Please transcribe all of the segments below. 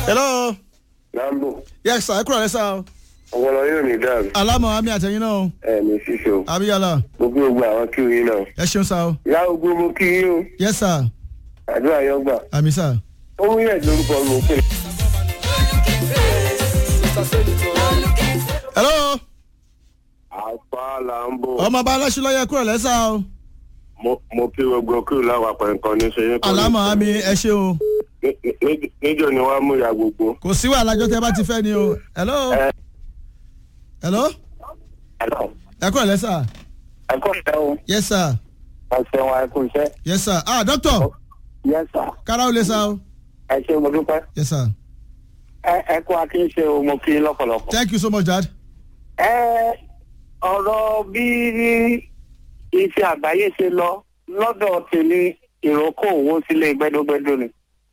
hello lambo yes sir ẹ kúrò lẹ́sà o ọpọlọ yóò ní dàrú alámọ̀ àmì àtẹ̀yìn náà o ẹ ní ṣíṣe o abiyala gbogbo gbogbo àwọn kí yín náà ẹ ṣeun sá o ìyá ogun mo kí yín o yes sir àdúrà yọ gbà àmì sá. ó mú yẹn lórúkọ mi ò pè é. hello àpá lambo ọmọ bá aláṣílọ́yẹ kúrò lẹ́sà o mo kí gbogbo kí láwọn apẹ̀ nǹkan ní ṣe yín. alámọ̀ àmì ẹ ṣe o níjọ ni wàá mú ìyá gbogbo. kò sí wàhálà jọ tẹ bá ti fẹ́ ni o hello ẹ hello ẹ kúrò lẹ́sà ẹ kọ́ ṣẹ́ o yes sir ẹ ṣeun ẹ kú iṣẹ́ yes sir ah doctor yẹ sà kára ó lè sá o ẹ ṣe mo dúpẹ́ yes sir ẹ ẹ kú akínṣe o mo kí yín lọ́pọ̀lọpọ̀. thank you so much dad. ẹ ọ̀rọ̀ bí iṣẹ́ àgbáyé ṣe lọ lọ́dọ̀ tèmi ìrókò owó sílé gbẹ́dógbẹ́dó ni.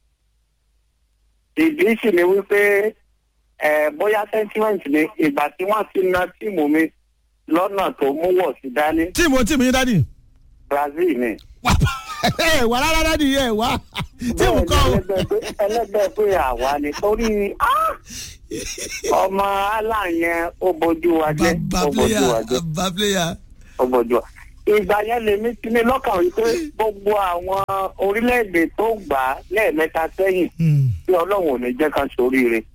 ìdí sì ni wípé ẹ bóyá sentiment ni ìgbà tí wọ́n ti na tíìmù mi lọ́nà tó mú wọ̀ sí dání tíìmù tíìmù yín dádì. Brazil ni. ẹ wà rárá dádì ẹ wà tíìmù kọ́ o. Bẹ́ẹ̀ni, ẹlẹ́gbẹ́ pé- ẹlẹ́gbẹ́ pé àwa ni torí ah! ọmọ aláǹ yẹn ó bójú wa jẹ́ bàbá ó bójú wa player jẹ́. bàbá player. ọgbọ̀jọ́ ìgbà yẹn lèmi ti ní lọ́kàn wípé gbogbo àwọn orílẹ̀-èdè tó gbà á lẹ́ẹ̀mẹ́ta sẹ́yìn Hmm. tí ọlọ́run ò ní jẹ́ ká sóríire